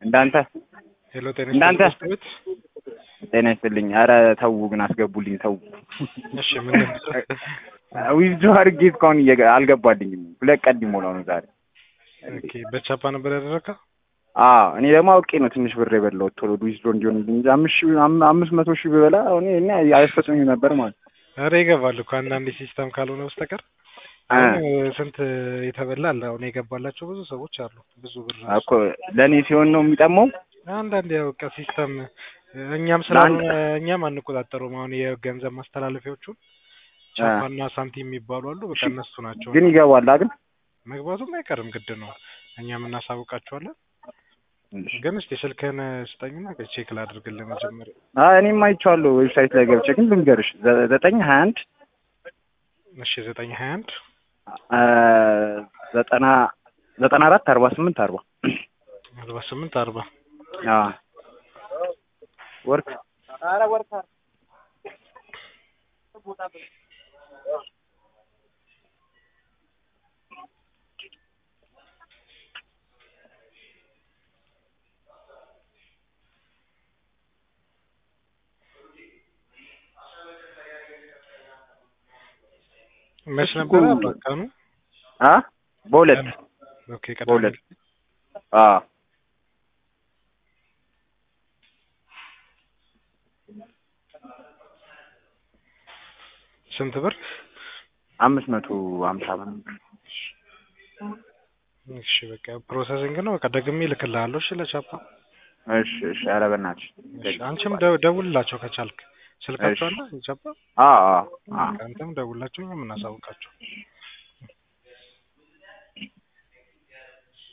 እንዳንተ ሄሎ ጤና እንዳንተ ይስጥልኝ ቤት ጤና ይስጥልኝ። ኧረ ተው ግን አስገቡልኝ ተው። እሺ ምን ዊዝዶ አድርጌ እስካሁን እየገ- አልገባልኝም። ሁለት ቀን ሊሞላው ነው ዛሬ። ኦኬ በቻፓ ነበር ያደረግከው አዎ እኔ ደግሞ አውቄ ነው ትንሽ ብር የበላሁት ቶሎ ዊዝዶ እንዲሆንልኝ እንጂ አምስት ሺህ አም- አምስት መቶ ሺህ ብበላ እኔ እኔ አያስፈጽመኝ ነበር ማለት ነው። ኧረ ይገባል እኮ አንዳንዴ ሲስተም ካልሆነ በስተቀር አ አሁን ስንት የተበላ አለ አሁን የገባላቸው ብዙ ሰዎች አሉ ብዙ ብር ራሱ እኮ ለእኔ ሲሆን ነው የሚጠማው። አንዳንዴ ያው በቃ ሲስተም እኛም ስላልሆነ እኛም አንቆጣጠሩም አሁን የገንዘብ ማስተላለፊያዎቹን ቻፓና ሳንቲም የሚባሉ አሉ በቃ እነሱ ናቸው ግን ይገባል አይደል? መግባቱም አይቀርም ግድ ነው እኛም እናሳውቃቸዋለን ግን እስቲ ስልክህን ስጠኝና ቼክ ላድርግልህ መጀመሪያ አይ እኔም አይቼዋለሁ ዌብሳይት ላይ ገብቼ ግን ልንገርሽ ዘ- ዘጠኝ ሀያ አንድ እሺ ዘጠኝ ሀያ አንድ አ፣ ዘጠና ዘጠና አራት አርባ ስምንት አርባ አርባ ስምንት አርባ አዎ ወርክ መች ነበረ ቀኑ አ በሁለት ኦኬ ቅዳሜ በሁለት አዎ ስንት ብር አምስት መቶ ሀምሳ ብር እሺ በቃ ፕሮሰሲንግ ነው በቃ ደግሜ እልክልሃለሁ እሺ ለቻፓ እሺ እሺ ኧረ በእናትሽ እሺ አንቺም ደው- ደውልላቸው ከቻልክ ስልካቸው አለ የቻፓ አዎ አዎ አዎ አንተም ደውልላቸው እኛም እናሳውቃቸው